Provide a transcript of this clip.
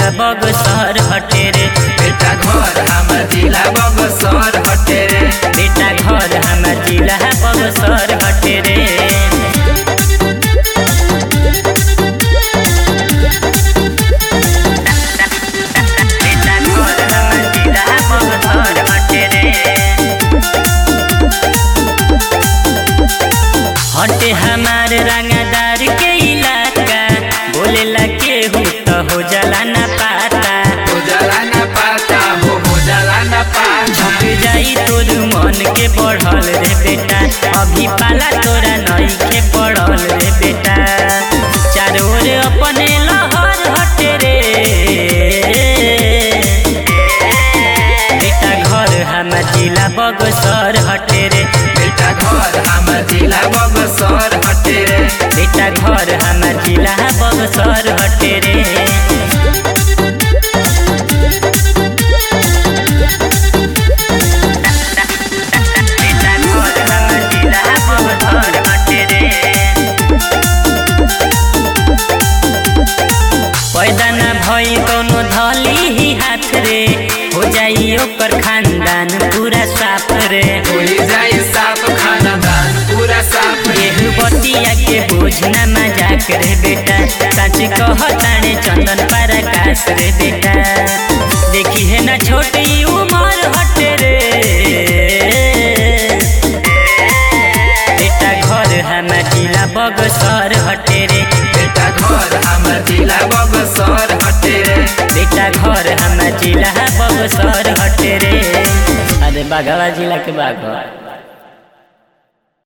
जिला बगसर हटे रे बेटा घर हमर जिला बगसर हटे रे बेटा घर हमार जिला बगसर हटे रे बेटा घर हमार जिला बगसर हटे रे हटे हमार रंगदार के इलाका बोलेला केहू तो हो जाला ना पाता हो जाला ना पाता हो हो जाला ना पाता झुक जाई तोर मन के बढ़ल रे बेटा अभी पाला तोरा नई के पड़ल रे बेटा चारों ओर अपने लहर हटे रे बेटा घर हमार जिला बगसर हटे रे बेटा घर हमर जिला बगसर हटे रे बेटा घर हमार जिला बगसर हटे रे बेटा घर हमार जिला बगसर हटे रे पैदा न भई कोनो धली ही हाथ रे हो जाई ओकर खानदान पूरा साफ रे होई जाई साफ खानदान पूरा साफ रे एहू बतिया के बोझ न मजाक रे बेटा सच कहताने चंदन पराकाश रे बेटा देखी है ना छोटी उमर हटे रे बेटा घर हमार जिला बगसर हटे रे बेटा घर हमर जिला बगसर हटे रे बेटा घर हमार जिला बगसर हटे रे अरे बाघवा जिला के बाघ